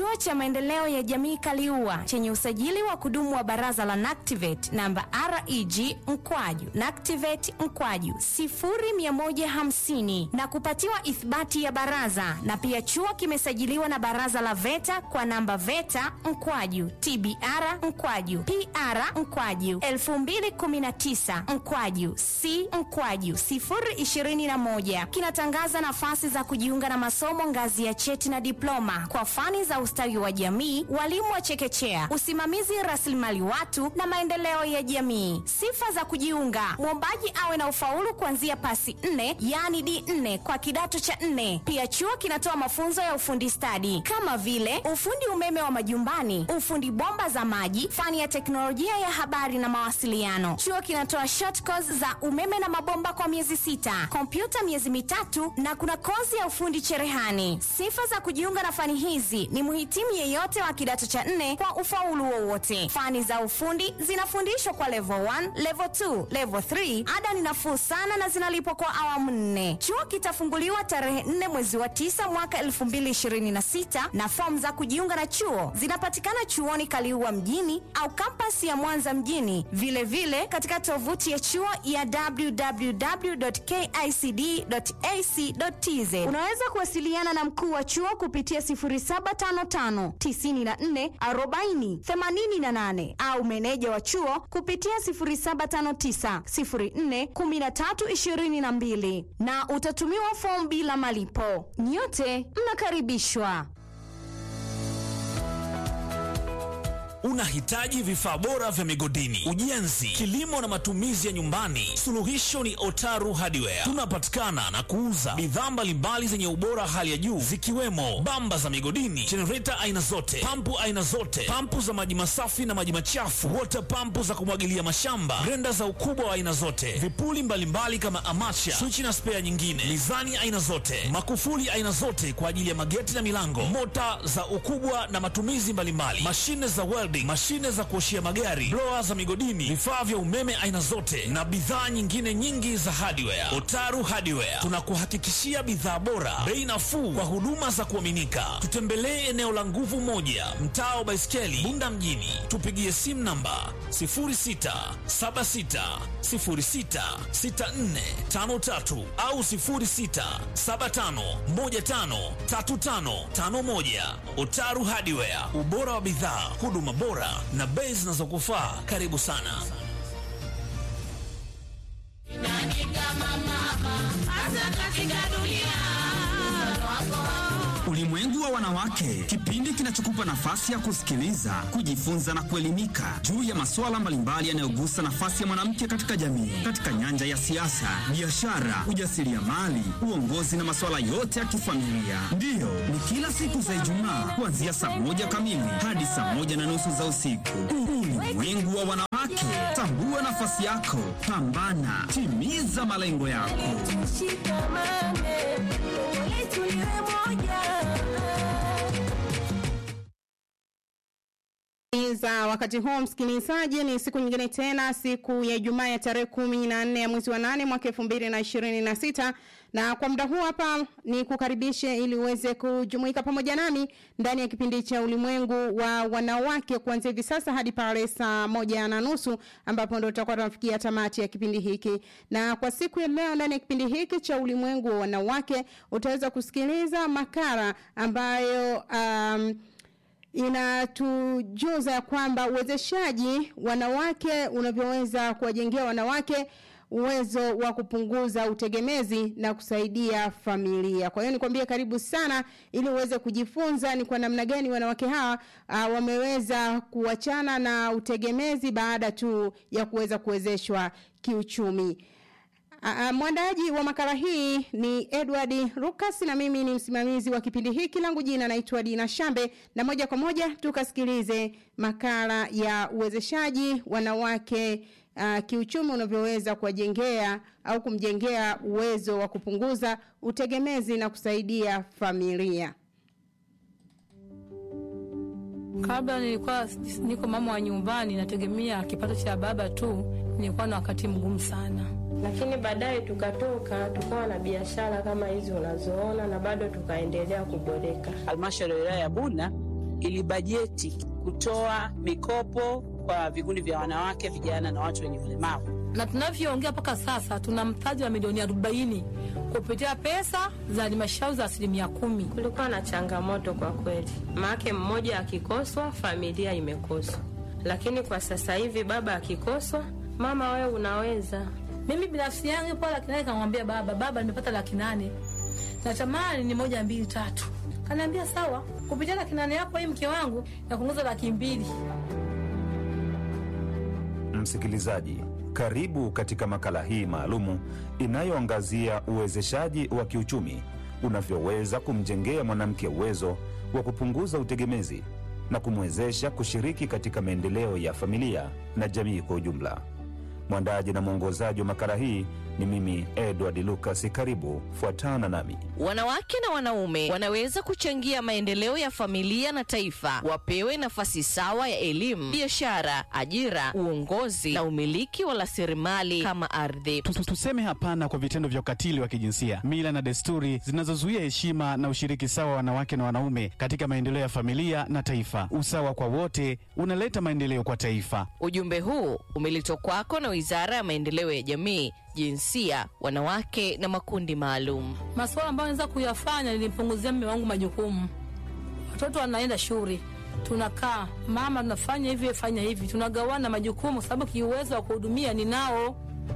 Chuo cha Maendeleo ya Jamii Kaliua chenye usajili wa kudumu wa Baraza la NACTIVATE namba REG mkwaju NACTIVATE mkwaju 0150 na kupatiwa ithibati ya baraza, na pia chuo kimesajiliwa na Baraza la VETA kwa namba VETA mkwaju TBR mkwaju PR mkwaju 2019 mkwaju C mkwaju 021 kinatangaza nafasi za kujiunga na masomo ngazi ya cheti na diploma kwa fani za ustawi wa jamii, walimu wa chekechea, usimamizi rasilimali watu na maendeleo ya jamii. Sifa za kujiunga: mwombaji awe na ufaulu kuanzia pasi nne, yaani D4 kwa kidato cha nne. Pia chuo kinatoa mafunzo ya ufundi stadi kama vile ufundi umeme wa majumbani, ufundi bomba za maji, fani ya teknolojia ya habari na mawasiliano. Chuo kinatoa short course za umeme na mabomba kwa miezi sita, kompyuta miezi mitatu na kuna kozi ya ufundi cherehani. Sifa za kujiunga na fani hizi ni mhitimu yeyote wa kidato cha nne kwa ufaulu wowote. Fani za ufundi zinafundishwa kwa level 1, level 2, level 3. Ada ni nafuu sana na zinalipwa kwa awamu nne. Chuo kitafunguliwa tarehe 4 mwezi wa 9 mwaka 2026 na fomu za kujiunga na chuo zinapatikana chuoni Kaliua mjini au kampasi ya Mwanza mjini, vilevile vile katika tovuti ya chuo ya www.kicd.ac.tz. Unaweza kuwasiliana na mkuu wa chuo kupitia 0755 94 40 88 au meneja wa chuo kupitia 0759 04 13 22 na utatumiwa fomu bila malipo. Nyote mnakaribishwa. Unahitaji vifaa bora vya migodini, ujenzi, kilimo na matumizi ya nyumbani? Suluhisho ni Otaru Hardware. Tunapatikana na kuuza bidhaa mbalimbali zenye ubora hali ya juu zikiwemo bamba za migodini, jenereta aina zote, pampu aina zote, pampu za maji masafi na maji machafu, water pampu za kumwagilia mashamba, grenda za ukubwa wa aina zote, vipuli mbalimbali kama amacha, swichi na spea nyingine, mizani aina zote, makufuli aina zote kwa ajili ya mageti na milango, mota za ukubwa na matumizi mbalimbali, mashine za welding, mashine za kuoshia magari, blower za migodini, vifaa vya umeme aina zote na bidhaa nyingine nyingi za hardware. Otaru Hardware tunakuhakikishia bidhaa bora, bei nafuu kwa huduma za kuaminika. Tutembelee eneo la Nguvu Moja, mtaa wa Baiskeli, Bunda mjini. Tupigie simu namba 0676066453 au 0675153551. Otaru Hardware, ubora wa bidhaa, huduma bora na bei zinazokufaa. Karibu sana. Ulimwengu wa wanawake, kipindi kinachokupa nafasi ya kusikiliza, kujifunza na kuelimika juu ya masuala mbalimbali yanayogusa nafasi ya mwanamke katika jamii, katika nyanja ya siasa, biashara, ujasiriamali, uongozi na masuala yote ya kifamilia. Ndiyo, ni kila siku za Ijumaa kuanzia saa moja kamili hadi saa moja na nusu za usiku. Ulimwengu wa wanawake, tambua nafasi yako, pambana, timiza malengo yako. za wakati huu msikilizaji, ni siku nyingine tena, siku ya Ijumaa ya tarehe kumi na nne ya mwezi wa nane mwaka elfu mbili na ishirini na sita na kwa muda huu hapa ni kukaribishe ili uweze kujumuika pamoja nami ndani ya kipindi cha ulimwengu wa wanawake kuanzia hivi sasa hadi pale saa moja na nusu ambapo ndo tutakuwa tunafikia tamati ya kipindi hiki. Na kwa siku ya leo ndani ya kipindi hiki cha ulimwengu wa wanawake utaweza kusikiliza makala ambayo um, inatujuza kwamba uwezeshaji wanawake unavyoweza kuwajengea wanawake uwezo wa kupunguza utegemezi na kusaidia familia. Kwa hiyo nikwambie karibu sana ili uweze kujifunza ni kwa namna gani wanawake hawa uh, wameweza kuachana na utegemezi baada tu ya kuweza kuwezeshwa kiuchumi. Uh, mwandaaji wa makala hii ni Edward Lucas na mimi ni msimamizi wa kipindi hiki langu jina naitwa Dina Shambe na moja kwa moja tukasikilize makala ya uwezeshaji wanawake uh, kiuchumi unavyoweza kuwajengea au kumjengea uwezo wa kupunguza utegemezi na kusaidia familia. Kabla nilikuwa niko mama wa nyumbani, nategemea kipato cha baba tu, nilikuwa na wakati mgumu sana. lakini baadaye tukatoka tukawa na biashara kama hizi unazoona na bado tukaendelea kuboreka. Halmashauri ya wilaya ya Bunda ilibajeti kutoa mikopo kwa vikundi vya wanawake, vijana na watu wenye ulemavu. na tunavyoongea mpaka sasa tuna mtaji wa milioni arobaini kupitia pesa za halmashauri za asilimia kumi. Kulikuwa na changamoto kwa kweli, maake mmoja akikoswa familia imekoswa, lakini kwa sasa hivi baba akikoswa, mama wewe unaweza. Mimi binafsi yangu po laki nane kamwambia baba, baba, nimepata laki nane natamani ni moja mbili tatu. Kanaambia sawa, kupitia laki nane yako hii mke wangu na kuongeza laki mbili. Msikilizaji, karibu katika makala hii maalumu inayoangazia uwezeshaji wa kiuchumi unavyoweza kumjengea mwanamke uwezo wa kupunguza utegemezi na kumwezesha kushiriki katika maendeleo ya familia na jamii kwa ujumla. Mwandaji na mwongozaji wa makala hii ni mimi Edward Lucas. Karibu, fuatana nami. Wanawake na wanaume wanaweza kuchangia maendeleo ya familia na taifa. Wapewe nafasi sawa ya elimu, biashara, ajira, uongozi na umiliki wa rasilimali kama ardhi. Tu- tu- Tuseme hapana kwa vitendo vya ukatili wa kijinsia, mila na desturi zinazozuia heshima na ushiriki sawa wa wanawake na wanaume katika maendeleo ya familia na taifa. Usawa kwa wote unaleta maendeleo kwa taifa. Ujumbe huu umeletwa kwako na Wizara ya Maendeleo ya Jamii, Jinsia, Wanawake na Makundi Maalum. Masuala ambayo naweza kuyafanya, nilimpunguzia mme wangu majukumu. Watoto wanaenda shule, tunakaa mama, tunafanya hivi, fanya hivi, tunagawana majukumu, sababu kiuwezo wa kuhudumia ninao.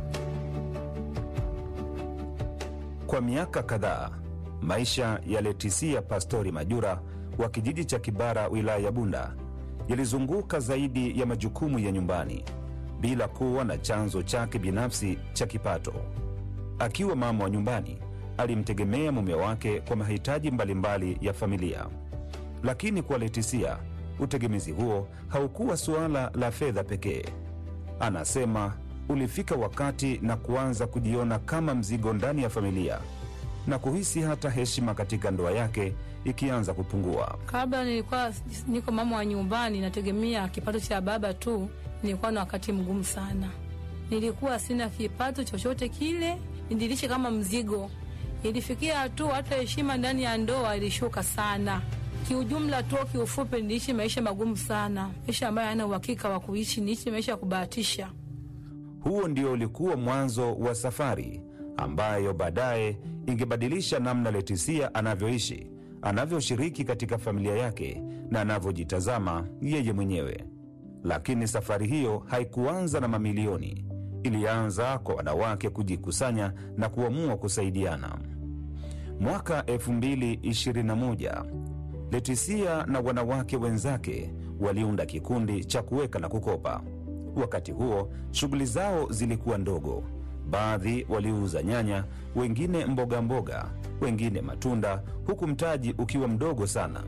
Kwa miaka kadhaa maisha ya Letisia Pastori Majura wa kijiji cha Kibara, wilaya ya Bunda, yalizunguka zaidi ya majukumu ya nyumbani bila kuwa na chanzo chake binafsi cha kipato. Akiwa mama wa nyumbani, alimtegemea mume wake kwa mahitaji mbalimbali ya familia. Lakini kwa Letisia, utegemezi huo haukuwa suala la fedha pekee. Anasema ulifika wakati na kuanza kujiona kama mzigo ndani ya familia na kuhisi hata heshima katika ndoa yake ikianza kupungua. Kabla nilikuwa niko mama wa nyumbani, nategemea kipato cha baba tu. Nilikuwa na wakati mgumu sana, nilikuwa sina kipato chochote kile, nidilishe kama mzigo. Ilifikia hatua hata heshima ndani ya ndoa ilishuka sana. Kiujumla tu, kiufupi, niliishi maisha magumu sana, maisha ambayo hayana uhakika wa kuishi, niishi maisha ya kubahatisha. Huo ndio ulikuwa mwanzo wa safari ambayo baadaye ingebadilisha namna Letisia anavyoishi, anavyoshiriki katika familia yake na anavyojitazama yeye mwenyewe. Lakini safari hiyo haikuanza na mamilioni. Ilianza kwa wanawake kujikusanya na kuamua kusaidiana. Mwaka 2021 Letisia na wanawake wenzake waliunda kikundi cha kuweka na kukopa. Wakati huo shughuli zao zilikuwa ndogo. Baadhi waliuza nyanya, wengine mboga mboga, wengine matunda, huku mtaji ukiwa mdogo sana.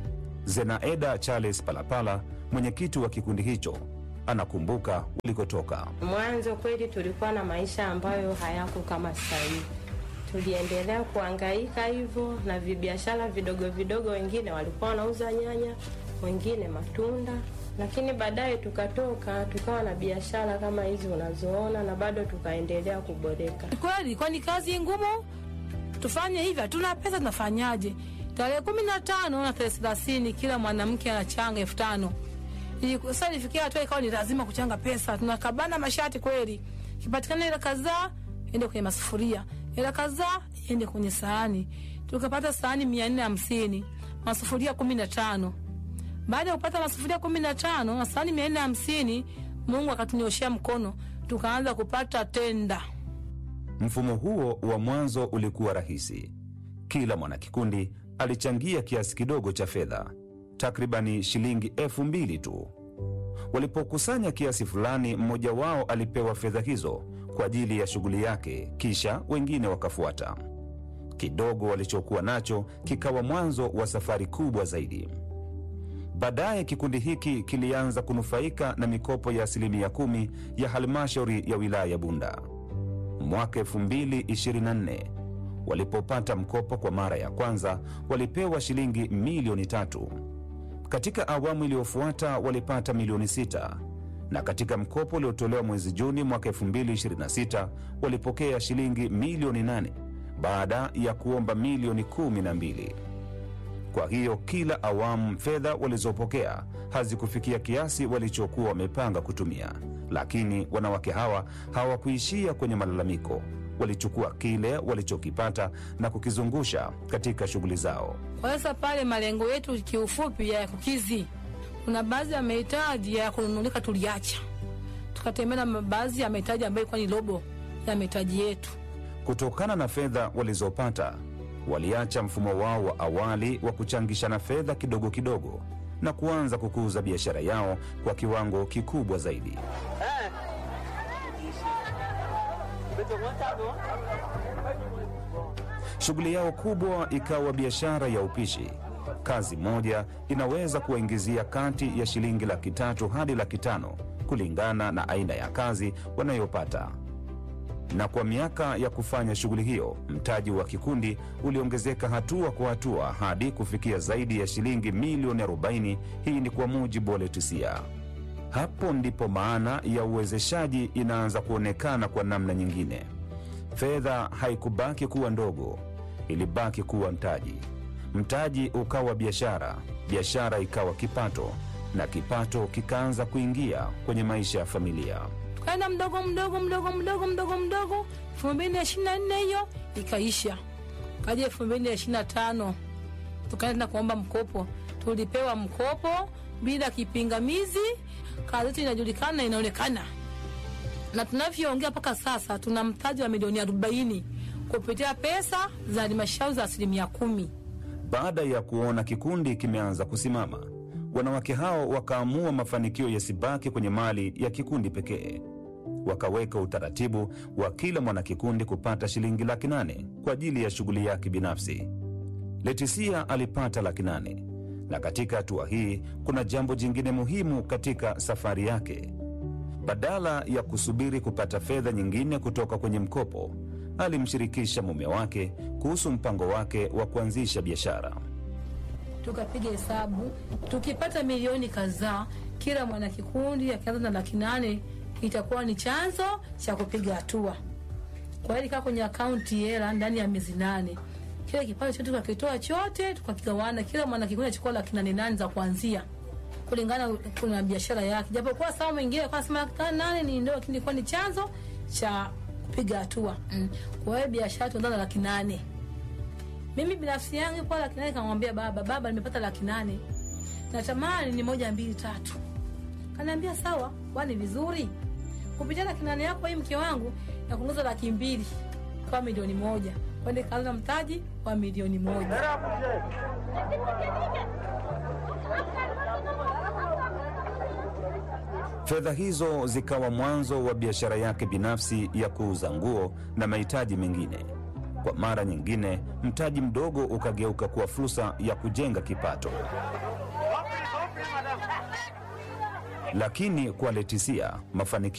Zenaeda Charles Palapala, mwenyekiti wa kikundi hicho, anakumbuka walikotoka. Mwanzo kweli tulikuwa na maisha ambayo hayako kama sasa hivi. Tuliendelea kuhangaika hivyo na vibiashara vidogo vidogo, wengine walikuwa wanauza nyanya, wengine matunda, lakini baadaye tukatoka tukawa na biashara kama hizi unazoona, na bado tukaendelea kuboreka. Ni kweli, kwani kazi ngumu, tufanye hivi, hatuna pesa, tunafanyaje? Tarehe kumi na tano na tarehe thelathini kila mwanamke anachanga elfu tano Iliku- Sasa ilifikia hatua ikawa ni lazima kuchanga pesa, tunakabana mashati kweli, kipatikana hela kadhaa ende kwenye masufuria, hela kadhaa ende kwenye sahani. Tukapata sahani mia nne hamsini masufuria kumi na tano Baada ya kupata masufuria kumi na tano na sahani mia nne hamsini Mungu akatunyoshea mkono, tukaanza kupata tenda. Mfumo huo wa mwanzo ulikuwa rahisi. Kila mwanakikundi alichangia kiasi kidogo cha fedha, takribani shilingi elfu mbili tu. Walipokusanya kiasi fulani, mmoja wao alipewa fedha hizo kwa ajili ya shughuli yake, kisha wengine wakafuata. Kidogo walichokuwa nacho kikawa mwanzo wa safari kubwa zaidi. Baadaye kikundi hiki kilianza kunufaika na mikopo ya asilimia kumi ya halmashauri ya wilaya ya Bunda. Mwaka 2024 walipopata mkopo kwa mara ya kwanza, walipewa shilingi milioni tatu. Katika awamu iliyofuata walipata milioni sita na katika mkopo uliotolewa mwezi Juni mwaka 2026 walipokea shilingi milioni nane baada ya kuomba milioni kumi na mbili. Kwa hiyo kila awamu fedha walizopokea hazikufikia kiasi walichokuwa wamepanga kutumia. Lakini wanawake hawa hawakuishia kwenye malalamiko. Walichukua kile walichokipata na kukizungusha katika shughuli zao. Kwa sasa pale malengo yetu kiufupi ya kukizi, kuna baadhi ya mahitaji ya kununulika tuliacha, tukatembea na baadhi ya mahitaji ambayo ilikuwa ni robo ya mahitaji yetu. Kutokana na fedha walizopata, waliacha mfumo wao wa awali wa kuchangishana fedha kidogo kidogo na kuanza kukuza biashara yao kwa kiwango kikubwa zaidi. Shughuli yao kubwa ikawa biashara ya upishi. Kazi moja inaweza kuwaingizia kati ya shilingi laki tatu hadi laki tano kulingana na aina ya kazi wanayopata. Na kwa miaka ya kufanya shughuli hiyo, mtaji wa kikundi uliongezeka hatua kwa hatua hadi kufikia zaidi ya shilingi milioni 40. Hii ni kwa mujibu wa Letisia. Hapo ndipo maana ya uwezeshaji inaanza kuonekana kwa namna nyingine. Fedha haikubaki kuwa ndogo, ilibaki kuwa mtaji. Mtaji ukawa biashara, biashara ikawa kipato, na kipato kikaanza kuingia kwenye maisha ya familia. tukaenda mdogo mdogo mdogo mdogo mdogo mdogo. elfu mbili na ishirini na nne hiyo ikaisha, kaja elfu mbili na ishirini na tano tukaenda kuomba mkopo. Tulipewa mkopo bila kipingamizi, kazi yetu inajulikana na inaonekana, na tunavyoongea mpaka sasa tuna mtaji wa milioni arobaini kupitia pesa za halmashauri za asilimia kumi. Baada ya kuona kikundi kimeanza kusimama, wanawake hao wakaamua mafanikio yasibaki kwenye mali ya kikundi pekee. Wakaweka utaratibu wa kila mwanakikundi kupata shilingi laki nane kwa ajili ya shughuli yake binafsi. Letisia alipata laki nane, na katika hatua hii kuna jambo jingine muhimu katika safari yake. Badala ya kusubiri kupata fedha nyingine kutoka kwenye mkopo, alimshirikisha mume wake kuhusu mpango wake wa kuanzisha biashara. tukapiga hesabu, tukipata milioni kadhaa, kila mwanakikundi akianza na laki nane itakuwa ni chanzo cha kupiga hatua. Kwa hiyo ilikaa kwenye akaunti hela ndani ya miezi nane, kile kipato chote tukakitoa chote, tukakigawana, kila mwanakikundi achukua laki nane nane za kuanzia kulingana kuna biashara yake, japokuwa sawa mwingine alikuwa anasema laki nane ni ndio, lakini ilikuwa ni chanzo cha kupiga hatua mm. Kwa hiyo biashara tuanza na laki nane mimi binafsi yangu kwa laki nane kamwambia baba, baba, nimepata laki nane natamani ni moja mbili tatu. Kaniambia sawa, kwani vizuri kupitia laki nane yako hii mke wangu na kuongeza laki mbili kwa milioni moja kwende kaanza mtaji wa milioni moja. Fedha hizo zikawa mwanzo wa biashara yake binafsi ya kuuza nguo na mahitaji mengine. Kwa mara nyingine, mtaji mdogo ukageuka kuwa fursa ya kujenga kipato. Lakini kwa Letisia mafanikio